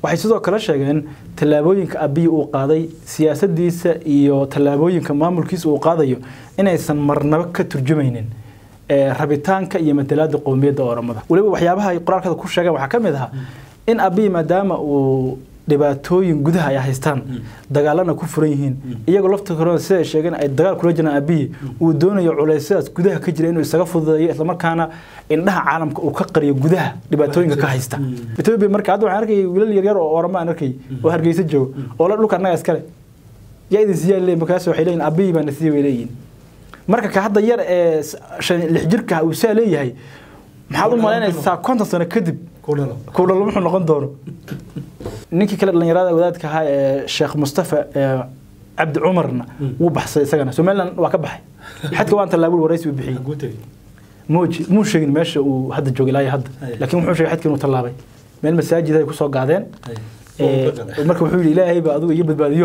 waxay sidoo kale sheegeen tallaabooyinka abiy uu qaaday siyaasadiisa iyo tallaabooyinka maamulkiisa uu qaadayo inaysan marnaba ka turjumaynin rabitaanka iyo matalaada qowmiyadda oromada weliba waxyaabaha ay qoraalkada ku sheegeen waxaa ka mid ahaa in abiy maadaama uu dhibaatooyin gudaha ay haystaan dagaalana ku furan yihiin iyagoo laftirkooda sida ay sheegeen ay dagaal kula jiraan abiy uu doonayo culeysyadaas gudaha ka jira inuu isaga fududeeyo islamarkaana indhaha caalamka uu ka qariyo gudaha dhibaatooyinka ka haysta etoobiya marka hadda waxaan arkayay wiilal yaryar oo oramo aan arkay oo hargeysa joogo oo la dhulka annaga iskale yaa idin siyaa leeyihin markaas waxay leeyihin abiy baana siiyey way leeyihin marka ka hadda yar ee lix jirka uu saa leeyahay maxaad u malaynaysaa konton sano kadib kuudhalo muxuu noqon doono ninkii kale dhalinyarada wadaadka ahaa ee sheekh mustafa cabdi cumarna wuu baxsay isagana somaliland waa ka baxay xadka waan tallaabul waraysi uu bixiyey muuji muu sheegin meesha uu hadda jooga ilaa hadda laakiin wuxuu sheegay xadka inuu tallaabay meel masaajid ay kusoo gaadeen marka wuxuu yidhi ilaahay baa adigu iga badbaadiyo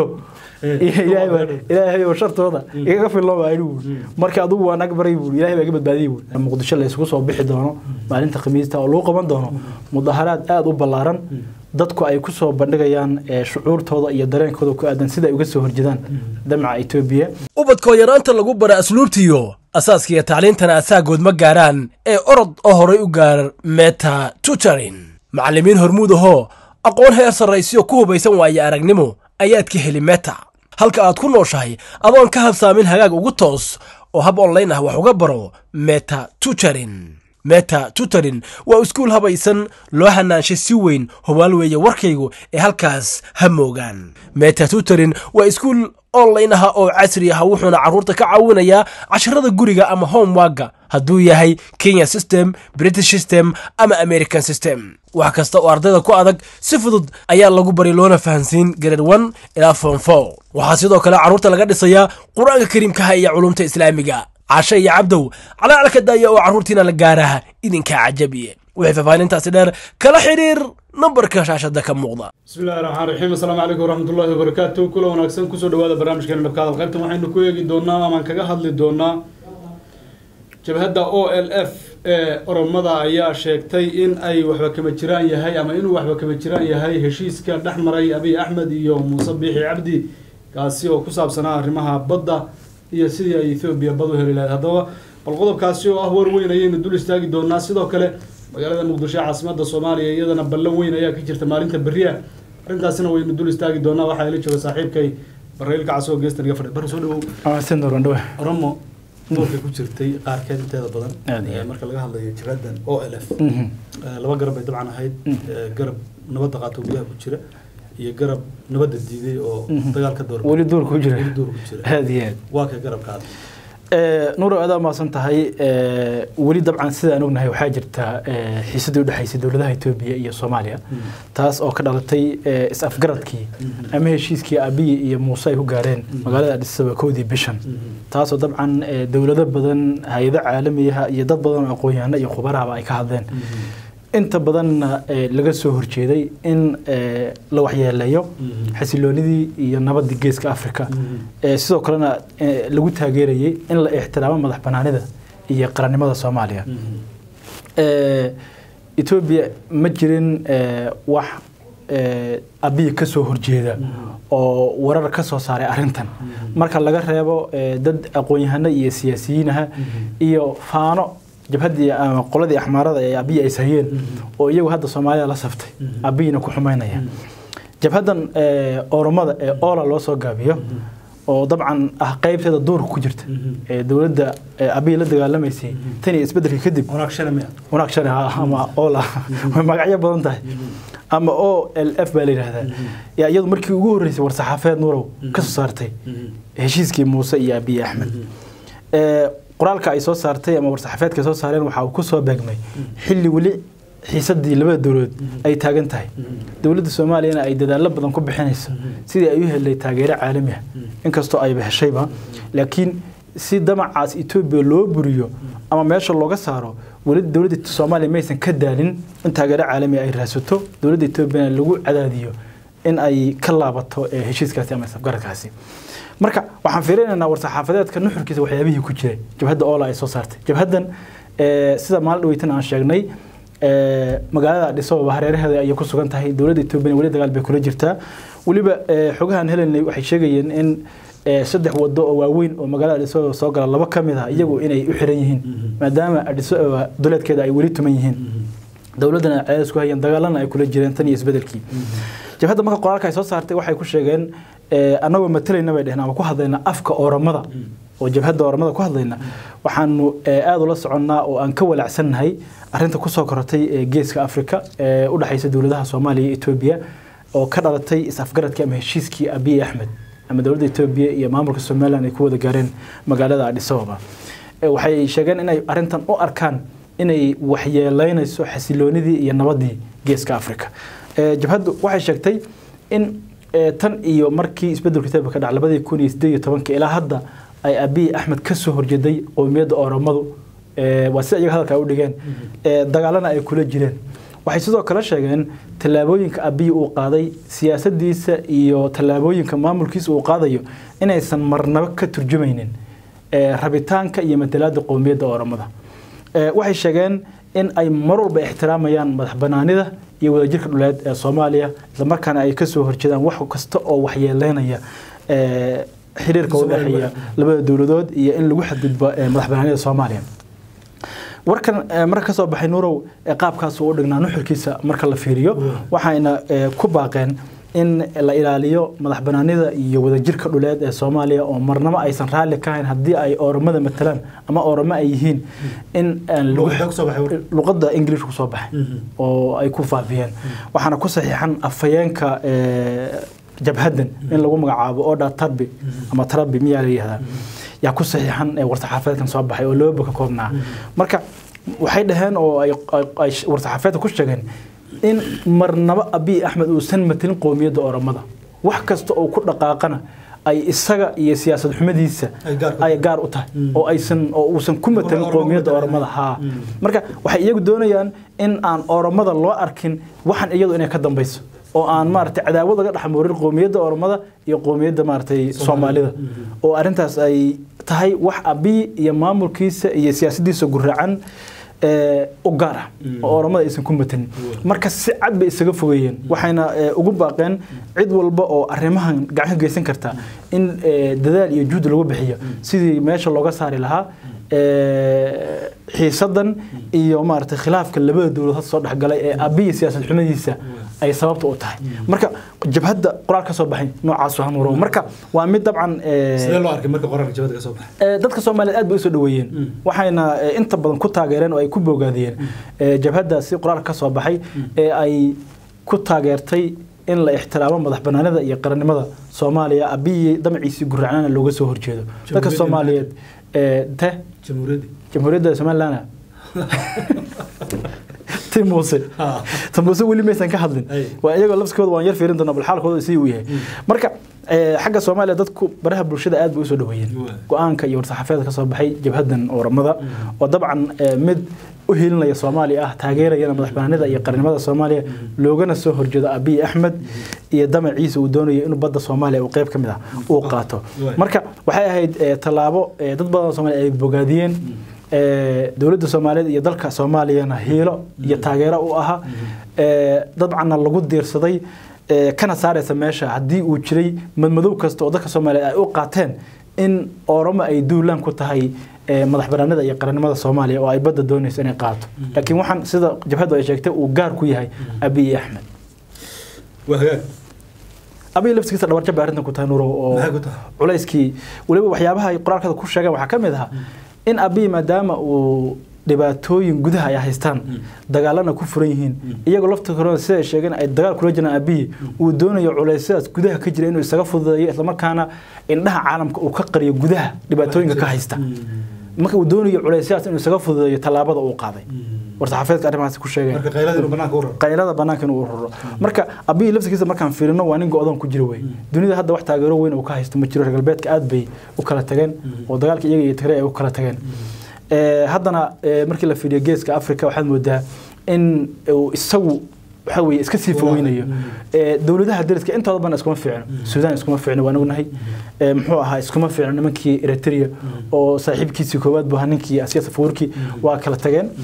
ilaahay oo shartooda igaga fillo baa anigu marka adigu waan ag baray buuri ilaahay baa iga badbaadiyey buuri muqdisho la isugu soo bixi doono maalinta khamiista oo lagu qaban doono mudaharaad aada u ballaaran dadku ay ku soo bandhigayaan shucuurtooda iyo dareenkooda ku aadan sida ay uga soo horjedaan damaca etoobiya ubadkoo yaraanta lagu bara asluubtiyo asaaskiiyo tacliintana asaagood ma gaaraan ee orod oo horay u gaar meta tutorin macallimiin hormuud ahoo aqoon heer sarraysiyo ku hubaysan waaye aragnimo ayaad ka heli meta halka aad ku nooshahay adoon ka habsaamin hagaag ugu toos oo hab onlayn ah wax uga baro meta tutorin meta tutorin waa iskuul habaysan loo hanaanshay si weyn hubaal weeye warkaygu ee halkaas ha moogaan meta tutorin waa iskuul online ah oo casri ah wuxuuna carruurta ka caawinayaa casharada guriga ama homewaga hadduu yahay kenya system british system ama american system wax kasta oo ardayda ku adag si fudud ayaa lagu bari loona fahansiin grade one ilaa form four waxaa sidoo kale carruurta laga dhisayaa qur-aanka kariimkaha iyo culumta islaamiga cashe iyo cabdow calaalka daaya oo carruurtiina la gaaraha idinkaa cajabiye wixii faahfaahintaasi dheer kala xidhiir nambarka shaashada ka muuqda bismillahi raxmaan raxiim assalaamu calaykum waraxmatullahi wabarakaatu kula wanaagsan kusoo dhawaada barnaamijkeena dhabka hadal qaybtan waxaynu ku eegi doonaa amaan kaga hadli doonaa jabhadda o l f ee oromada ayaa sheegtay in ay waxba kama jiraan yahay ama inuu waxba kama jiraan yahay heshiiska dhex maray abiy axmed iyo muuse biixi cabdi kaasi oo ku saabsanaa arrimaha badda iyo sidii ay ethoobiya bad u heli lahayd haddaba bal qodobkaasi oo ah war weyn ayaynu dul istaagi doonaa sidoo kale magaalada muqdisho caasimada soomaaliya iyadana ballan weyn ayaa ka jirta maalinta beriya arrintaasina waynu dul istaagi doonaa waxaa ila jooga saaxiibkay barreylka casoo geestan iga fadhi barre soo dhawow oromo doorka ku jirtay qaarkeed inteeda badan marka laga hadlayo jiradan o l f laba garab bay dabcan ahayd garab nabadda qaato gudaha ku jira iyo garab nabadda diiday oo dagaal ka door weli duur ku jira weli duur ku jira aad iyo aad waa ka garabkaada nuuro adaa maasan tahay weli dabcan sida aan ognahay waxaa jirta xiisadii udhexaysay dowladaha etoobiya iyo soomaaliya taas oo ka dhalatay is-afgaradkii ama heshiiskii abiy iyo muuse ay ku gaareen magaalada adisaba kowdii bishan taasoo dabcan dowlado badan hay-ado caalamiyaha iyo dad badan oo aqoon-yahano iyo khubarahaba ay ka hadleen inta badanna laga soo horjeeday in la waxyeeleeyo xasiloonidii iyo nabadii geeska africa sidoo kalena lagu taageerayay in la ixtiraamo madax banaanida iyo qarannimada soomaaliya etoobiya ma jirin wax abiy ka soo horjeeda oo warar ka soo saaray arrintan marka laga reebo dad aqoon-yahano iyo siyaasiyiinaha iyo faano jabhaddii ama qoladii axmaarada ee abiy ay sahayeen oo iyagu hadda soomaalida la saftay abiyna ku xumaynaya jabhaddan oromada ee oola loo soo gaabiyo oo dabcan ah qaybteeda duurka ku jirta ee dowladda abiy la dagaalamaysay tan iyo isbedelka kadib wanaag shane ama oola way magacyo badan tahay ama o l f baa la yidhahdaa yaa iyadu markii ugu horreysay war-saxaafeed nuurow ka soo saartay heshiiskii muuse iyo abiy axmed qoraalka ay soo saartay ama war-saxaafeedka ay soo saareen waxa uu ku soo beegmay xilli weli xiisadii labada dowladood ay taagan tahay dowladda soomaaliyana ay dadaallo badan ku bixinayso sidii ay u helay taageero caalami ah inkastoo ayba heshayba laakiin si damacaas etoobiya loo buriyo ama meesha looga saaro weli dowladda soomaaliya maysan ka daalin in taageero caalami ay raasato dowladda etoobiyana lagu cadaadiyo in ay ka laabato heshiiskaasi ama safgaradkaasi marka waxaan fiirinaynaa war-saxaafadeedka nuxurkiisa waxyaabihii ku jiray jabhadda oola ay soo saartay jabhaddan sida maalin dhaweytan aan sheegnay ee, magaalada Addis Ababa hareeraheeda ayay ku sugan tahay dowladda Itoobiya weli dagaal bay kula jirtaa weliba ee, xogahan helenay waxay sheegayeen in ee, saddex wado oo waaweyn oo magaalada Addis Ababa soo gala laba ka mid ah iyagu inay u xiran yihiin maadaama Addis Ababa duleedkeeda ay weli tuman yihiin dowladana cadaadis ku hayeen dagaalana ay kula jireen tan iyo isbedelkii jabhadda marka qoraalka ay soo saartay waxay ku sheegeen ee, annagoo matalayna bay dheheen ama ku hadlayna afka ooramada oo jabhadda ooramada ku hadlayna waxaanu ee, aad ula soconnaa oo aan ka walacsannahay arrinta kusoo korotay ee geeska afrika ee u dhexaysa dowladaha soomaaliya iyo etoobiya oo ka dhalatay is-afgaradkii ama heshiiskii abiy axmed ama dowladda etoobiya iyo maamulka somalilan ay ku wada gaareen magaalada addis ababa Ee, waxay sheegeen inay arrintan u arkaan inay waxyeeleynayso xasiloonidii iyo nabadii geeska afrika Ee, jabhaddu waxay sheegtay in ee, tan iyo markii isbedelka Ethiopia ka dhacay labadii kun iyo sideed iyo tobankii ilaa hadda ay abiy axmed ka soo horjeeday qowmiyadda oromadu ee, waa si iyaga hadalka ay u dhigeen ee, dagaalana ay kula jireen waxay sidoo kale sheegeen tallaabooyinka abiy uu qaaday siyaasadiisa iyo tallaabooyinka maamulkiisa uu qaadayo inaysan marnaba ka turjumaynin ee, rabitaanka iyo matalaada qowmiyadda oromada Ee, waxay sheegeen in ay mar walba ixtiraamayaan madax banaanida iyo wadajirka dhuleed ee soomaaliya islamarkaana ay kasoo horjeedaan wax kasta oo waxyeeleynaya ee, xiriirka u dhexeeya labada dowladood iyo in lagu xadgudbo ee, madax banaanida soomaaliya warkan ee, marka kasoo baxay nuurow ee qaabkaas uu u dhignaa nuxurkiisa marka la fiiriyo waxayna ee, ku baaqeen in la ilaaliyo madax banaanida iyo wadajirka dhuleed ee soomaaliya oo marnaba aysan raalli ka hayn haddii ay oromada matalaan ama oromo ay yihiin in aan lagu Luqadda kusoo baxay war. luqadda ingiliishka kusoo baxay Mhm. oo ay ku faafiyeen waxaana ku saxiixan afhayeenka ee, jabhaddan in lagu magacaabo oda tarbi ama tarabi miyaa la yihahdaa yaa ku saxiixan ee war-saxaafadeedkan soo baxay oo laba bog ka koobnaa marka waxay dhaheen oo ay ay- ay war-saxaafadeedka ku sheegeen in marnaba abiy axmed uusan matalin qowmiyadda oromada wax kasta oo ku dhaqaaqana ay isaga iyo siyaasad xumadiisa Ay gaar ku ay gaar u tahay oo aysan oo uusan ku matalin Oromo qowmiyadda matalan. oromada haa marka waxay iyagu doonayaan in aan oromada loo arkin waxan iyadu inay ka dambayso oo aan maaragtay cadaawad laga dhexmoorin qowmiyadda oromada iyo qowmiyadda maaragtay soomaalida oo arrintaas ay tahay wax abiy iyo maamulkiisa iyo siyaasaddiisa guraacan ee, u gaar ah oo oromada aysan ku matanin marka si cad bay isaga fogeeyeen waxayna ee, ugu baaqeen cid walba oo arrimahan gacan ka geysan karta in ee, dadaal iyo juhdi lagu bixiyo sidii meesha looga saari lahaa ee, xiisadan iyo maaragtay khilaafka labada dowladood soo dhexgalay ee abiy siyaasad xumadiisa ay sababta u tahay marka jabhadda qoraal ka soo baxay noocaas waa nuuro marka waa mid dabcan ee, sidee loo arkay marka qoraalka jabada ka soo baxay Ee, dadka soomaaliyeed aad bay usoo dhaweeyeen waxayna ee, inta badan ku taageereen oo ay ku bogaadiyeen ee, jabhaddaasi qoraalka ka soo baxay ee ay ku taageertay in la ixtiraamo madax banaanida iyo qarannimada soomaaliya abiyi damaciisii guracnana looga soo horjeedo dadka Jamhuuriyadda soomaaliyeed ee, te jamhuuriyadda jamhuuriyadda somaliland ti muuse Ha. ta muuse weli maysan ka hadlin Ay. waa iyagoo lafskooda waan yar fiirin doonaa bal xaalkooda sidii uu yahay marka ee, xagga soomaaliya dadku baraha bulshada aad bay usoo dhaweeyeen Waa. go-aanka iyo war-saxaafeedka ka soo baxay jabhaddan oramada oo dabcan ee, mid u hilinaya soomaaliya ah taageerayana madax banaanida iyo qarnimada soomaaliya loogana soo horjeedo abiy axmed iyo damaciisa uu doonayo inuu badda soomaaliya uu qayb ka mid ah uu qaato Waa. marka waxay ahayd ee, tallaabo ee, dad badan oo soomaaliya ay bogaadiyeen ee, dowladda soomaaliyeed iyo dalka soomaaliyana hiilo iyo taageero u ahaa ee, dabcanna lagu diirsaday ee, kana saaraysa meesha haddii uu jiray madmadow kasta oo dadka soomaaliyeed ay u qaateen in oromo ay duulaan ku tahay ee, madax banaanida iyo qarannimada soomaaliya oo ay badda doonayso inay qaato laakiin waxaan sida jabhaddu ay sheegtay uu gaar ku yahay abiy axmed waa hagaag abiy laftigiisa dhabarjab bay arrintan ku tahay nuuro oo Maxay ku tahay? culayskii weliba waxyaabaha ay qoraalkada ku sheegeen waxaa ka mid ahaa in abiy maadaama uu dhibaatooyin gudaha ay haystaan dagaalana ku furan yihiin iyagoo laftirkooda sida ay sheegeen ay dagaal kula jiraan abiy uu doonayo culeysyadaas gudaha ka jira inuu isaga fududeeyo islamarkaana indhaha caalamka uu ka qariyo gudaha dhibaatooyinka ka haysta marka uu doonayo culeysyadaas inuu isaga fududeeyo tallaabada uu qaaday war-saxaafeedka arrimahaas ku sheegeen marka qaylada inuu banaanka u raro qaylada banaanka inuu ururo marka abiy laftigiisa markaan fiirino waa nin go-doon ku jira wey dunida hadda wax taageero weyn uu ka haysto ma jiro reer galbeedka aad bay u kala tageen oo dagaalka iyaga iyo tigray ay u kala tageen Ee, haddana ee, markii la fiiriyo geeska africa waxaad moodaa in uu isagu waxa weye iska sii fogeynayo Ee, dowladaha dariska intooda badan iskuma fiicno suudaan iskuma fiicno waan ognahay Ee, muxuu ahaa iskuma fiicno nimankii eritrea oo saaxiibkiisii koowaad buu ahaa ninkii asiya safawarki waa kala tageen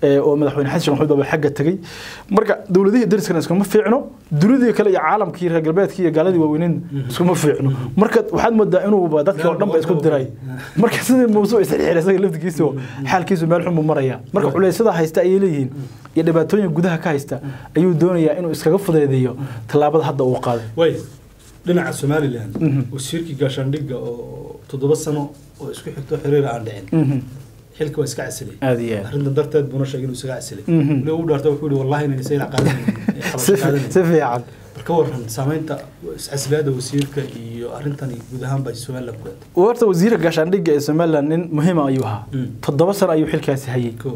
ee, oo madaxweyne xasan sheekh maxamuud baa xagga tegey marka dowladihii dariskana iskuma fiicno dunidii kale iyo caalamkii reer galbeedkii iyo gaaladii waaweyneyn iskuma fiicno marka waxaad moodaa inuuba dadkii oo dhan ba isku diray marka sidii muuse isxirxiray isaga laftigiisa oo xaalkiisu meel xun buu maraya marka culeysyada haysta ayay leeyihiin iyo dhibaatooyin gudaha ka haysta ayuu doonayaa inuu iskaga fudeedeeyo tallaabada hadda uu qaaday way dhinaca somalilan wasiirkii gaashaandhigga oo toddoba sano oo isku xigto xiriir aan dhicin Mhm. xilka waa iska casilay aad iyo aad arrintan darteed buuna sheegay inuu isaga casilay Mhm. weli ugu dhaarta wuxuu yihi wallahi inayna sayna qaadanayn si si fiican marka waran saamaynta iscasilaada wasiirka iyo arrintan guud ahaan baa somaliland ku eeday horta wasiirka gaashaandhigga ee somaliland nin muhiima ayuu ahaa Mm. toddoba sano ayuu xilkaasi hayay ko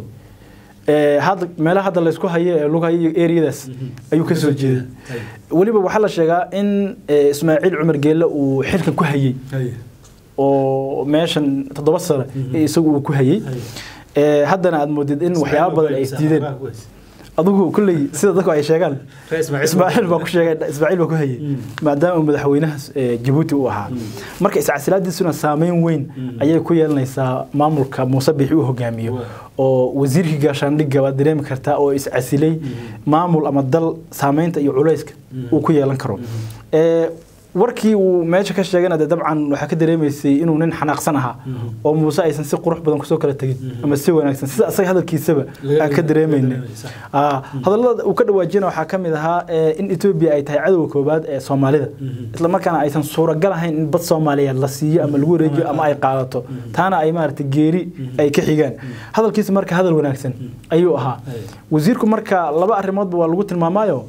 Ee, hadda meelaha hadda laysku hayo ee lagu hayo eriyadaas Mhm. ayuu ka soo jeeday Hay. weliba waxaa la sheegaa in ee, ismaaciil cumar geelle uu xilkan ku hayay Hay. oo meeshan toddoba sano Mhm. ee isagu uu ku hayay Hay. Ee, haddana aad moodid in waxyaabo badan ay isdiideen Ismaaciil baa ku haysa. adigu kulley sida dadku ay sheegaan Reer ismaaciil baa ku sheegay ismaaciil baa ku hayay Mm. maadaama uu madaxweynaha ee, jabuuti uu ahaa marka iscasilaadiisuna saameyn weyn Mm. ayay ku yeelanaysaa maamulka muuse bixi uu hogaamiyo Waa. oo wasiirkii gaashaandhigga waad dareemi kartaa oo iscasilay maamul ama dal saameynta iyo culayska Mm. uu ku yeelan karo Ee, warkii uu meesha ka sheegana dee dabcan waxaa ka dareemaysay inuu nin xanaaqsan ahaa Mhm. oo muuse aysan si qurux badan kusoo kala tegin Mhm. ama si wanaagsan sida asaga hadalkiisaba Laga- aan ka dareemayna laga dareemay, sax. Ah, hadallada uu ka dhawaajina waxaa ka mid ahaa ee, in etoobiya ay tahay cadowga koobaad ee soomaalida Mhm. isla markaana aysan suuragal ahayn in bad soomaaliyeed la siiyo ama lagu wareejiyo ama ay qaadato taana ay maaragtay geeri ay ka xigaan hadalkiisa marka hadal wanaagsan ayuu ahaa Ay. wasiirku marka laba arrimoodba waa lagu tilmaamaayo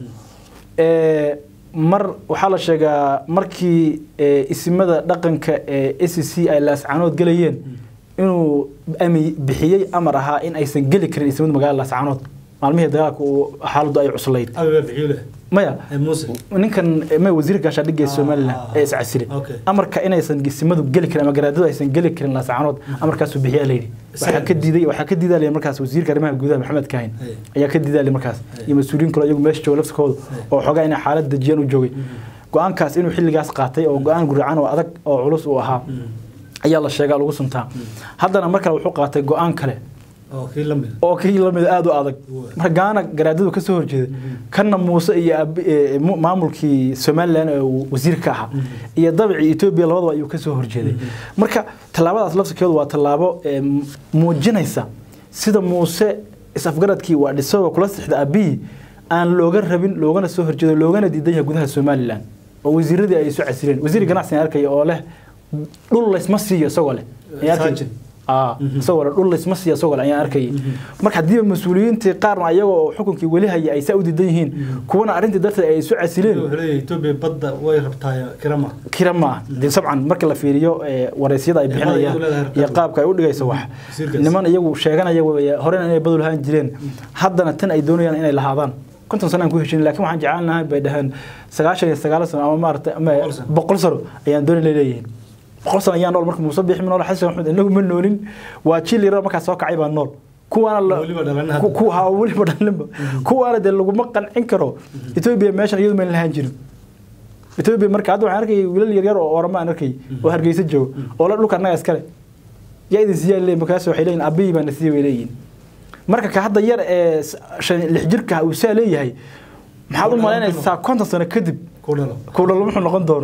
Ee, mar waxaa la sheegaa markii ee, isimada dhaqanka ee s c ay laascaanood gelayeen inuu ami bixiyey amar ahaa in aysan geli karin isimada magaalada laascaanood maalmihii dagaalka uu xaaladdu ay cuslayd Abi baa bixiyo leh. maya Ay, Muuse. ninkan ma wasiirka gaashaandhigga ee Ah, somalilan ah, ee iscasile okay. amarka inaysan isimadu geli karin ama garaadadu aysan geli karin laascaanood amarkaasuu bixiyaa layidhi waxaa Isaga- ka diiday waxaa ka diidaalaya markaas wasiirka arrimaha gudaha maxamed kaahin Hey. ayaa ka diidaalay markaas Hey. iyo mas-uuliyiin kale iyagu meesha jooga laftikooda oo xogaa inay xaalad dejiyaan u joogay go-aankaas inuu xilligaas qaatay oo go-aan guracan oo adag oo culus uu ahaa ayaa la sheegaa lagu suntaa haddana mar kale wuxuu qaatay go-aan kale oo kii la mid oo kii lamid aada u adag Waa. marka gaana garaadadu kasoo horjeeda kanna muuse iyo abi- ee, mu- maamulkii somalilan ee uu wasiir ka ahaa iyo dabicii etoobiya labadaba ayuu kasoo horjeeday marka tallaabadaas lafsikeedu waa tallaabo ee, m- muujinaysa sida muuse is-afgaradkii waa dhisagoo kula sixda abiyi aan looga rabin loogana soo horjeedo loogana diidan yahay gudaha somalilan oo wasiiradii ay isu casileen wasiir ganacsiga arkaya oo leh dhul laysma siiyo isagoo leh Ayaan arkay- Saajin. Ah, isagoo leh dhul laysma siiyo isagoo leh ayaan arkayay marka haddiiba mas-uuliyiintii qaarna ayagoo xukunkii weli haya ay saa u diidan yihiin kuwana arrintii darteed ay isu casileen wuxuu leeyahay Ethiopia badda way rabtaa kirama kira ma ah dee sabcan marka la fiiriyo ee, wareysyada ay Ee, bixinayaan iyagu leedahay iyo rabtaan. qaabka ay u dhigayso wax wasiirkaas. niman iyagu sheeganaya weeye horena inay badul ahaan jireen haddana tan ay doonayaan inay lahaadaan konton sano aan ku heshin laakiin waxaan jeclaan lahay bay dhaheen sagaashan iyo sagaal sano ama maaragtay ama Boqol sano. boqol sano ayaan dooni leeyihiin boqol sano ayaa nool marka muuse bixi nool xasan maxamed inagu ma noolin waa jiil yaro markaa soo kacay baa nool kuwaana la- Weliba dhalan hadda. ku- ku- ha, weliba dhalinba kuwaana dee laguma qancin karo etoobiya meeshan iyadu mayna lahaan jirin etoobiya marka hadda waxaan arkayay wiilal yaryar oo orama aan arkay oo hargeysa jooga oo la dhulka annaga iskale yaa idin siyaa leeyihin markaas waxay leeyihin abiyi baana siiya bay leeyihin marka ka hadda yar ee s- shan lix jirka uu saa leeyahay maxaad u malaynaysaa konton sano kadib ku dhalo kuulalo wuxuu noqon doono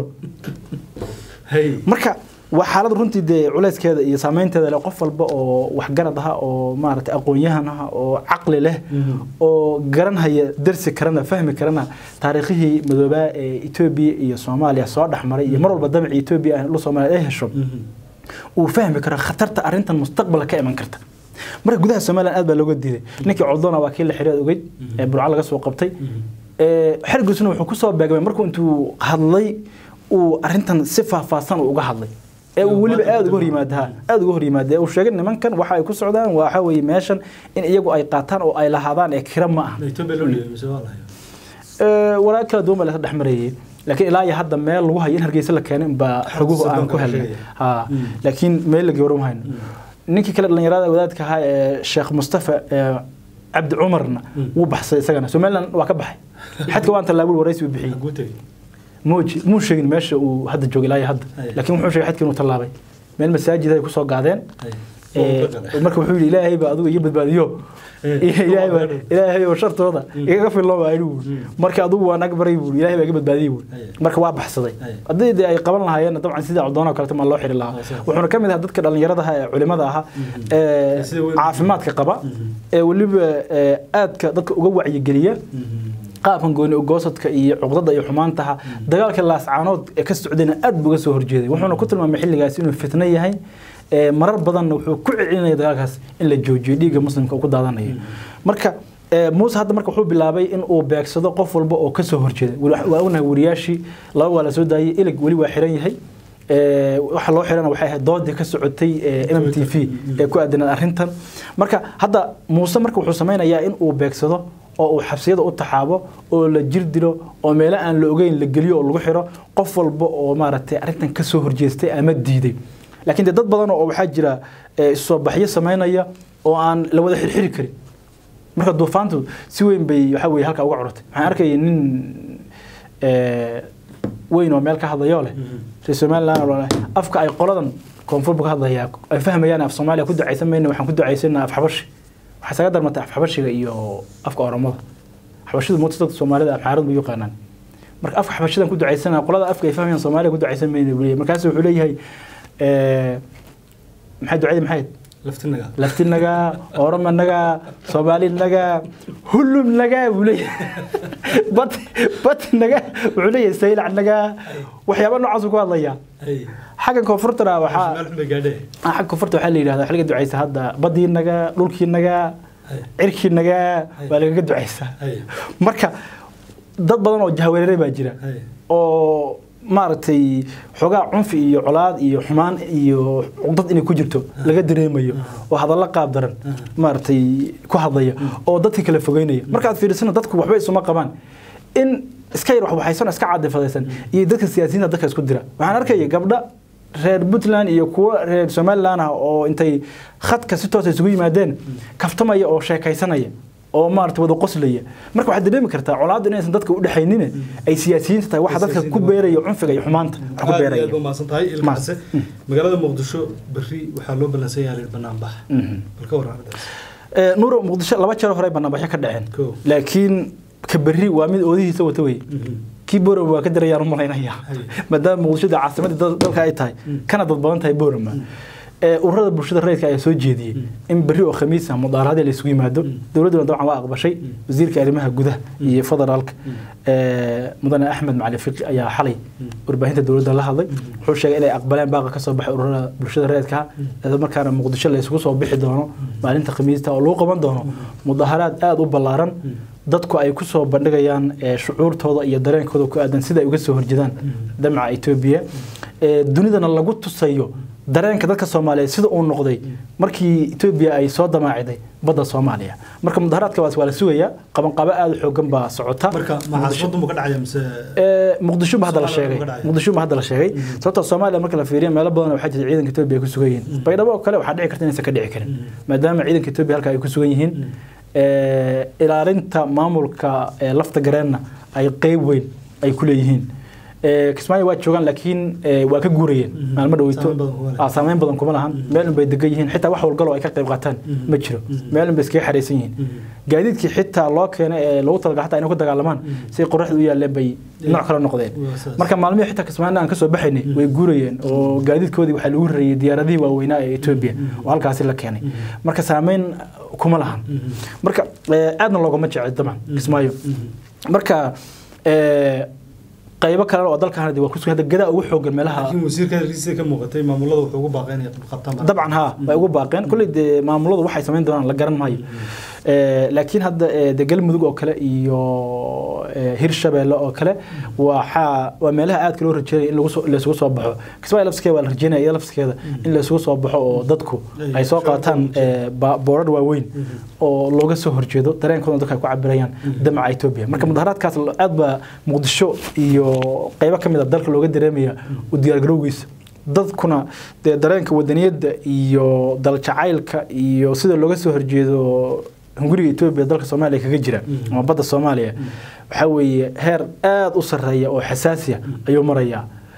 hey marka waa xaalad runtii dee culayskeeda iyo saameynteeda leh qof walba oo waxgarad ah oo maaragtay aqoon-yahan ah oo caqli leh oo garanhaya darsi karana fahmi karana taariikhihii madoobaa ee etoobiya iyo soomaaliya soo dhexmaray iyo mar walba damacii etoobiya ah dhul soomaaliya ay hesho uu fahmi karo khatarta arrintan mustaqbalka ka iman karta marka gudaha somalilan aad baa looga diiday ninkii coldona waa kii la xiriad ogeyd ee burco laga soo qabtay Ee, xergisuna wuxuu kusoo beegmay markuu intuu hadlay uu arrintan si faahfaahsan uu uga hadlay ee uu weliba aada uga hor yimaada aada uga hor yimaada ee uu sheegay nimankan waxa ay ku socdaan waxa weeye meeshan in iyagu ay qaataan oo ay lahaadaan ee kira ma aha Ethiopia loo dhiibay mise waa la hayo Ee, walaal kala duwan baa la dhex marayay laakiin ilaa iyo hadda meel lagu hayo in hargeysa la keenay baa xoguhu aan ku helnay ha laakiin meel la gawram hayno ninkii kale dhalinyarada wadaadka ahaa ee sheekh mustafa ee cabdi cumarna wuu baxsay isagana somaliland waa ka baxay xadka waan tallaabul waraysi uu bixiyey Xaguu tegey muuji muu sheegin meesha uu hadda joogay ilaa iyo hadda Ay. laakiin wuxuu sheegay xadka inuu tallaabay meel masaajid ay kusoo gaadeen Ay. Ee, marka wuxuu yidhi ilaahay baa adigu iga badbaadiyo ilaahay baa ilaahay oo shartooda igaga fillo baa anigu marka adigu waan agbaray buu ilaahay baa iga badbaadiyey buu marka waa baxsaday haddii dee ay qaban lahaayeen dabcan sidii coddoona kaleto maa loo xiri lahaa wuxuuna ka mid ahaa dadka dhallinyarada ah ee culimada ahaa ee Sida weyn- caafimaadka qaba ee weliba ee, aadka dadka uga wacyigeliya qaabkan gooni ogoosadka iyo cuqdada iyo xumaantaha dagaalka laascaanood ee ka socdayna aad buu uga soo horjeeday wuxuuna ku tilmaamay xilligaas inuu fitno yahay ee marar badanna wuxuu ku celinaya dagaalkaas in la joojiyo dhiigga muslimka uu ku daadanayo marka ee, muuse hadda marka wuxuu bilaabay in uu beegsado qof walba oo kasoo horjeeda Weli- waa ognahay wariyaashii laba waa la soo daayay ilig weli waa xiran yahay Ee, waxa loo xirana waxay ahayd doodii ka socotay ee, m t v ee ku aadanaed arrintan marka hadda muuse marka wuxuu sameynayaa in uu beegsado oo uu xabsiyada u taxaabo oo la jir dilo oo meelo aan la ogeyn la geliyo oo lagu xiro qof walba oo maaragtay arrintan ka soo horjeestay ama diiday laakiin dee dad badan oo waxaa jira ee, soo baxyo sameynaya oo aan la wada xirxiri karin marka duufaantu si weyn bay waxa weye halkaa uga cururtay waxaan arkayay nin ee, weyn oo meel ka hadlayoo leh reer somaliland oo leh afka ay qoladan koonfurba ka hadlayaa ay fahmayaan af soomaaliya ku ducaysan mayna waxaan ku ducaysanaa af xabashi waxaa isaga darmatay af xabashiga iyo afka oromada xabashidu moota dadka soomaalida afxaarad bay u yaqaanaan marka afka xabashidan ku ducaysanaa qolada afka ay fahmayaan soomaaliya ku ducaysan mayna buu leeyahay markaas wuxuu leeyahay ee, maxay ducadii maxay ahayd? laftinaga laftinaga oromanaga soomaalinaga hulumnaga buu leeyahay bat batnaga wuxuu leeyahay saylacnaga waxyaaba noocaas uu ku hadlayaa xagga koonfurtana waxaa meel xun bay gaadhee ah, xagga koonfurta waxaa la yidhahdaa xiliga ducaysa hadda badiinaga dhulkiinaga cirkiinaga waa lagaga ducaysaa Hay. marka dad badan oo jahwareere baa jira Hay. oo maaragtay xoogaa cunfi iyo colaad iyo xumaan iyo dad inay ku jirto laga dareemayo oo hadallo qaab daran maaragtay ku hadlaya oo dadka kala fogeynaya markaad fiirisana dadku waxba isuma qabaan in iska yar waxwaxaysan oo iska cadifadaysan iyo dadka siyaasiyiinta dadka isku dira waxaan arkaya gabdha reer puntland iyo kuwa reer somaliland ah oo intay khadka si toos isugu yimaadeen kaftamaya oo sheekaysanaya oo maarata wada qoslaya marka waxaad dareemi kartaa colaaddu inaysan dadka u dhexaynin ay siyaasiyiinta tahay waxa dadka ku beeraya cunfiga iyo xumaanta wax ku aad iyo beeraya aad ba mahadsan tahay ilkaase magaalada muqdisho berri waxaa loo ballansan yahay banaan bax bal ka waran arrintaas Ee, nuuro muqdisho laba jeer hore banaanbaxyo ka dhaceen Cool. laakiin ka berri waa mid oodihiisa wata wey kii boorama waa ka darayaan u malaynaya maadaama muqdishoda caasimadii dal- dalka ay tahay kana dad badan tahay boorama ee ururada bulshada rayidka ayaa soo jeediyey in berri oo khamiis ah mudaaradii la isugu yimaado dowladduna dabcan waa aqbashay wasiirka arrimaha gudaha iyo federaalka ee, mudane axmed macali fiqi ayaa xalay warbaahinta dowladda la hadlay wuxuu sheegay inay aqbaleen baaqa ka soo baxay ururada bulshada rayidka isla markaana muqdisho la isugu soo bixi doono maalinta khamiista oo lagu qaban doono mudaharaad aada u ballaaran dadku ay ku soo bandhigayaan ee, shucuurtooda iyo dareenkooda ku aadan sida ay uga soo horjedaan damaca etoobiya ee, dunidana lagu tusayo dareenka dadka soomaaliyeed sida uu noqday markii etoobiya ay soo damaaciday badda soomaaliya marka mudaharaadkaas waa la sugayaa qabanqabo aada u xoogan baa socota marka ma caasimadu ma ka dhacaya mise Ee, muqdisho ba hadda la sheegay Soomaaliya ma ka dhacaya? muqdisho ba hadda la sheegay sababtoo soomaaliya marka la fiiriyo meelo badan waxaa jira ciidanka etoobiya ay ku sugan yihiin baydhabo oo kale waxaa dhici karta inaysan ka dhici karin maadaama ciidanka etoobiya halka ay ku sugan yihiin ee, ilaalinta maamulka ee, lafta gareenna ay qeyb weyn ay ku leeyihiin Ee, kismaayo waa joogaan laakiin ee, waa ka guurayeen maalmo dhaweyto Saameyn badan kuma leh. Ah, saameyn badan kuma lahan meel unbay degan yihiin xitaa wax walgalo ay ka qayb qaataan ma jiro meel unbay iskaga xaraysan yihiin gaadiidkii xitaa loo keenay ee loogu talagalay xataa inay ku dagaalamaan si qoraxda u yaaleen bay nooc kale noqdeen Waa saas. marka maalmihii xitaa kismaayana aan kasoo baxaynay way guurayeen oo gaadiidkoodii waxaa lagu rarayay diyaaradihii waaweynaa ee etoobiya oo halkaasi la keenay marka saameyn kuma lahan marka ee, aadna loogama jecel dabcan kismaayo marka ee, qaybo kale oo dalkan waa kusugan hadda gadaa ugu xoogan meelaha laakiin wasiirka riisa ka muuqatay maamulada wuxuu ugu baaqay inay qabtaan dabcan haa way ugu baaqeen kulley dee maamuladu waxay samayn doonaan la garan maayo Ee, laakiin hadda ee, dee galmudug oo kale iyo ee, hirshabeelle oo kale waxaa waa meelaha aadka loo rajeynaya in lagu soo- la isugu soo baxo kismaayo lafskeeda waa la rajeynaya iyada lafskeeda in la isugu soo baxo oo dadku ay soo qaataan ee, ba- boorar waaweyn oo looga soo horjeedo dareenkooda dadka ay ku cabirayaan damaca etoobiya marka mudaharaadkaas aad baa muqdisho iyo qeybo ka mid a dalka looga dareemaya u diyaargarowgiisa dadkuna dee dareenka wadaniyadda iyo daljacaylka iyo sida looga soo horjeedo hunguriga etoobiya dalka soomaaliya kaga jira ama badda soomaaliya waxaa weeye heer aada u sarreeya oo xasaasiya ayuu marayaa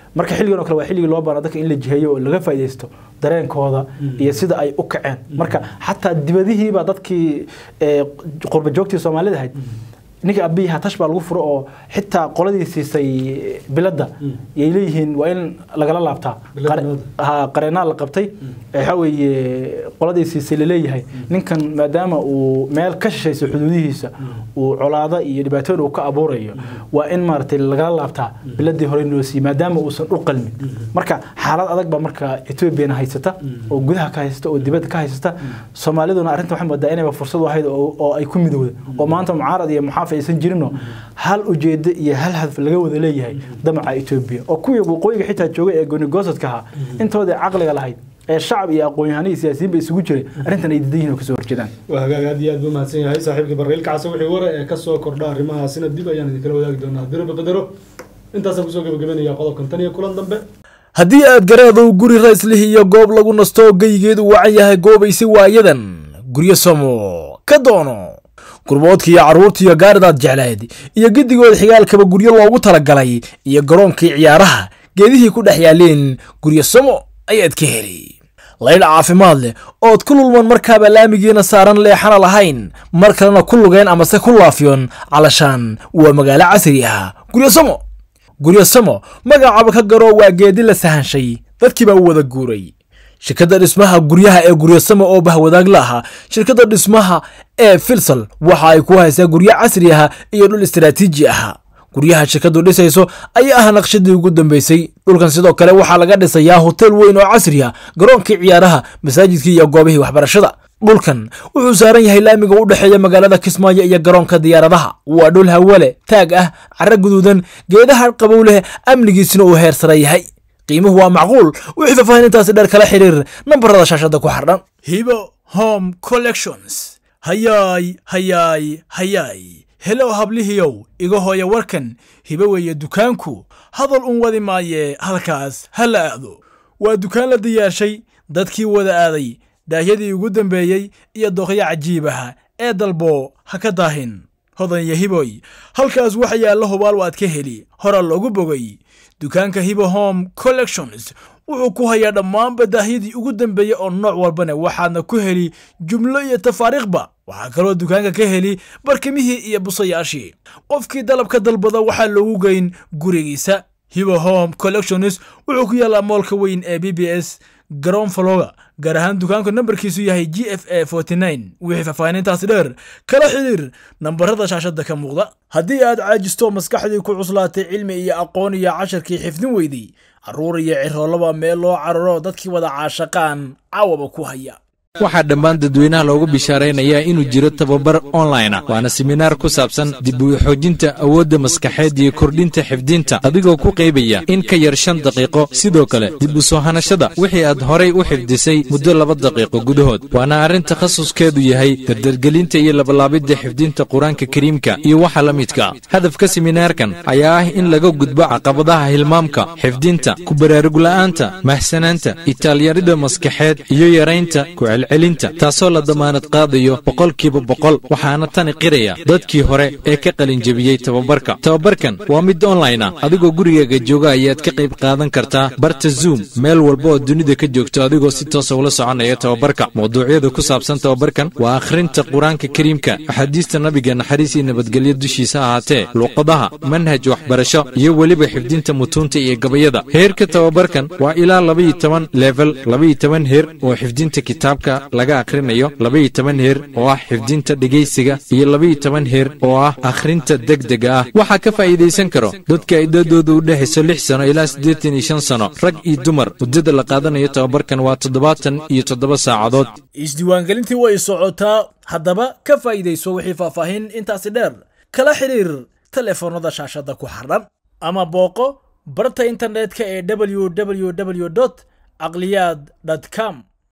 marka xilligan oo kale waa xilligii loo baana dadka in la jiheeyo oo laga faaidaysto dareenkooda iyo sida ay u kaceen marka xataa dibadihiibaa dadkii eh, qurba joogtii soomaalida ahayd ninka abiy hatash baa lagu furo oo xitaa qoladii siisay biladda yay leeyihiin waa in lagala laabtaa Biladda Qare- nabadda. ha qareenaa la qabtay waxa weeye qoladii siisay laleeyahay ninkan maadaama uu meel ka shishayso xuduudihiisa uu colaado iyo dhibaatooyin uu ka abuurayo waa in maaragtay lagala laabtaa biladii hore noo siiyey maadaama uusan u qalmin marka xaalad adag baa marka etoobiyana haysata oo gudaha ka haysata oo dibadda ka haysata soomaaliduna arrinta waxay moodaa inayba fursad u ahayd oo oo ay ku midowda oo maanta mucaarad iyo muxaafid aysan jirinoo hal ujeedo iyo hal hadaf laga wada leeyahay damaca etoobiya oo kuwii waqooyiga xitaa joogay ee goonigosadka ahaa intoodii caqliga lahayd ee shacab iyo aqoon-yahanno iyo siyaasiyiin ba isugu jiray arrintan ay diidan yihin oo kasoo horjeedaan waa hagaag aad iyo aad buu mahadsan yahay saaxiibka barreil kacse wixii wara ee kasoo kordha arrimahaasina dib ayaan idinkala wadaagi doonaa haddii rabbi qadaro intaasaan kusoo gabagabeynaya qodobkan tan iyo kulan dambe haddii aad garaedow guri rayslih iyo goob lagu nasto oo geyigeedu wacan yahay goobaysi waayadan guryo samo ka doono gurboodka iyo carruurta iyo gaaridaad jeclayd iyo gedigood xigaalkaba guryo loogu talagalay iyo garoonkii ciyaaraha geedihii ku dhex yaaleen guryo samo ayaad ka heli laydh caafimaad leh ood ku lulman markaaba laamigiina saaran leexana lahayn mar kalena ku lugeen amase ku laafiyon calashaan waa magaalo casri ah guryo samo guryo samo magacaaba ka garo waa geedi la sahanshay dadkii baa u wada guuray shirkadda dhismaha guryaha ee guryo samo oo bahwadaag la ahaa shirkadda dhismaha ee filsal waxa ay ku haysaa guryo casri ah iyo dhul istaraatiiji ah guryaha shirkaddu dhisayso ayaa ah naqshadii ugu dambeysay dhulkan sidoo kale waxaa laga dhisayaa hotel weyn oo casri ah garoonkii ciyaaraha masaajidkii iyo goobihii waxbarashada dhulkan wuxuu saaran yahay laamiga u dhexeeya magaalada kismaayo iyo garoonka diyaaradaha waa dhul hawale taag ah cara guduudan geedaha qabow leh amnigiisina uu heer sare yahay qiimuhu waa macquul wixii faahfaahintaasi dheer kala xiriir nambarada shaashada ku xardhan hibo home collections hayaay hayaay hayaay helow hablihiyow iga hooya warkan hibo weeye dukaanku hadal un wadi maaye halkaas ha la aado waa dukaan la diyaarshay dadkii wada aaday daahyadii ugu dambeeyey iyo doqyo cajiibaha ee dalbo ha ka daahin hodan iyo hiboy halkaas waxa yaalla hubaal waad ka heli hora loogu bogay dukaanka hibo home collections wuxuu ku hayaa dhammaanba daahyadii ugu dambeeyey oo nooc walbana waxaadna ku heli jumlo iyo tafaariikhba waxaa kaloo dukaanka ka heli barkimihii iyo busayaashii qofkii dalabka dalbada waxaa loogu geyn gurigiisa hibo home collections wuxuu ku yaallaa moolka weyn ee b b s garoon faloga gaar ahaan dukaanku nambarkiisu yahay g f a wixii faahfaahinintaasi dheer kala xidhiir nambarada shaashada ka muuqda haddii aad caajisto maskaxdii ku cuslaatay cilmi iyo aqoon iyo casharkii xifdin weydey carruur iyo ciroolaba meel loo cararo dadkii wada caashaqaan caawaba ku haya waxaa dhammaan dadweynaha loogu bishaaraynayaa inuu jiro tababar online ah waana seminaar ku saabsan dib u xoojinta awoodda maskaxeed iyo kordhinta xifdinta adigoo ku qaybaya in ka yar shan daqiiqo sidoo kale dib u soo hanashada wixii aad horay u xifdisay muddo laba daqiiqo gudahood waana arrin takhasuskeedu yahay dardargelinta iyo labalaabidda xifdinta qur-aanka kariimka iyo waxa la midka hadafka seminaarkan ayaa ah in laga gudbo caqabadaha hilmaamka xifdinta ku baraarugla-aanta mahsanaanta itaalyarida maskaxeed iyo yaraynta celcelinta taasoo la damaanad qaadayo boqolkiiba boqol waxaana tani qiraya dadkii hore ee ka qalinjebiyey tababarka tababarkan waa mid online ah adigoo gurigaaga jooga ayaad ka qayb qaadan kartaa barta zoom meel walba oo dunida ka joogto adigoo si toosa ula soconaya tababarka mawduucyada ku saabsan tababarkan waa akhrinta qur-aanka kariimka axaadiista nabiga naxariis iyo nabadgelyo dushiisa ahaatee luuqadaha manhaj waxbarasho iyo weliba xifdinta mutuunta iyo gabayada heerka tababarkan waa ilaa labaiyo toban level labaiyo toban heer oo xifdinta kitaabka laga akhrinayo labaiyo toban heer oo ah xifdinta dhegaysiga iyo labaiyo toban heer oo ah akhrinta degdega ah waxaa ka faa'iidaysan karo dadka ay dadooda u dhexayso lix sano ilaa siddeetan iyo shan sano rag iyo dumar muddada la qaadanayo tababarkan waa toddobaatan iyo toddoba saacadood isdiiwaangelintii way socotaa haddaba ka faa'iidayso wixii faahfaahin intaasi dheer kala xidhiir telefoonnada shaashadda ku xardhan ama booqo barta internetka ee www caqliyaad com